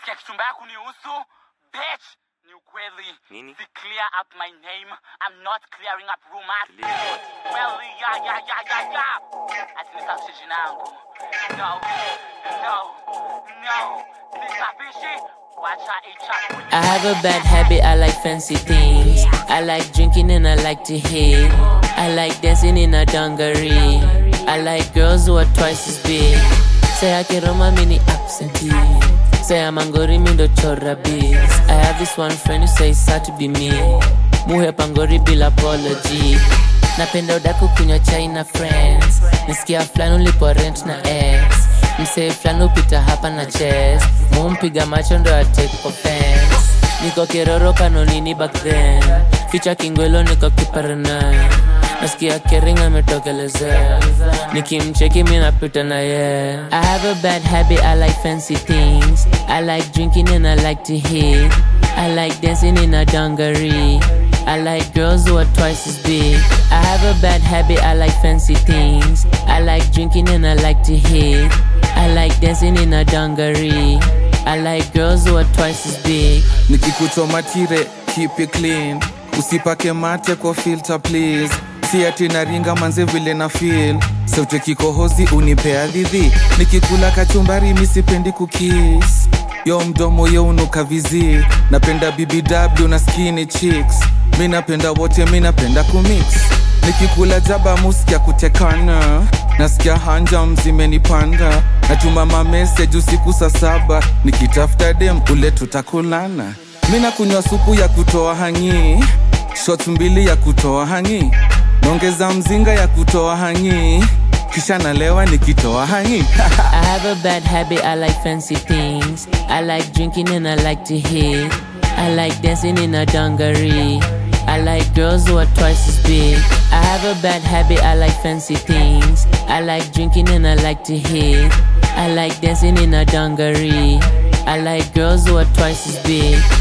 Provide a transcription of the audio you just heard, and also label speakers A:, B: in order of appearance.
A: ukisikia kitu mbaya kunihusu bitch ni ukweli
B: Nini?
A: si clear up my name i'm not clearing up rumors
B: Clear.
A: well ya ya ya ya ya ati nisafishe jina yangu no no no sisafishi wacha ichafue
C: I have a bad habit, I like fancy things. I like drinking and I like to hit. I like dancing in a dungaree. I like girls who are twice as big. Say I can roma mini absentee. Say I'm angori mindo chora biz. I have this one friend who says sad to be me. Muhe pangori bila apology. Napenda udaku kunywa chai na friends. Nisikia fulani ulipo rent na ex. Msee fulani upita hapa na chest. Mumpiga macho ndo atake offense. Niko kiroro kanonini back then. Ficha kingwelo niko kiparana. Nasikia kering ametokelezea. Nikimcheki mi napita na ye. I have a bad habit, I like fancy things. I like drinking and I like to hit. I like dancing in a dungaree. I like girls who are twice as big. I have a bad habit, I like fancy things. I like drinking and I like to hit. I like dancing in a dungaree. I like girls who are twice as big.
D: nikikuchoma tire keep it clean usipake mate kwa filter please si ati naringa manze vile na feel sauti kikohozi unipea dhidhi nikikula kachumbari misipendi kukis yo mdomo yo unuka vizi napenda bbw na skinny chicks mi napenda wote mi napenda kumix nikikula jaba muskia kutekana nasikia hanjam zimenipanda natuma mameseji usiku saa saba nikitafuta dem ule tutakulana mi nakunywa supu ya kutoa hangi shot mbili ya kutoa hangi naongeza mzinga ya kutoa hangi kisha nalewa nikitoa hangi
C: I have a bad habit, I like fancy things. I like drinking and I like to hit. I like dancing in a dungaree. I like girls who are twice as big. I have a bad habit, I like fancy things. I like drinking and I like to hit. I like dancing in a dungaree. I like girls who are twice as big.